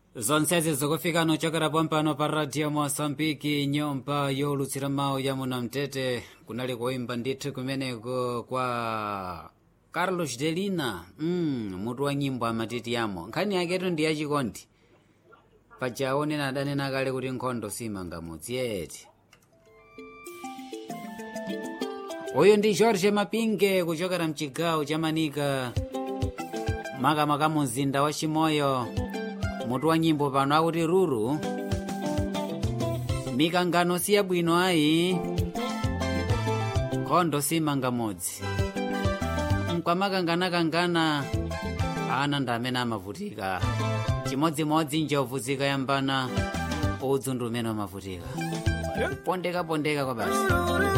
zonsezi zikufika nochokera pompano pa radio mosambiki nyumba yolutsira mawu ya munamtete kunali kuimba ndithu kumeneko kwa carlos delina mm, mutu wa nyimbo amatiti yamo nkhani yaketu ndi yachikondi paja onena adanena kale kuti nkhondo simangamutsi yeti uyu ndi george mapinge kuchokera mchigawo cha manika makamaka mumzinda wa chimoyo mutu wa nyimbo pano akuti ruru mikangano si yabwino ayi nkhondo simangamutsi mkwamakanganakangana ana ndi amene amavutika chimodzimodzi njovu zikayambana udzu ndi umene umavutika pondeka pondeka kwa basi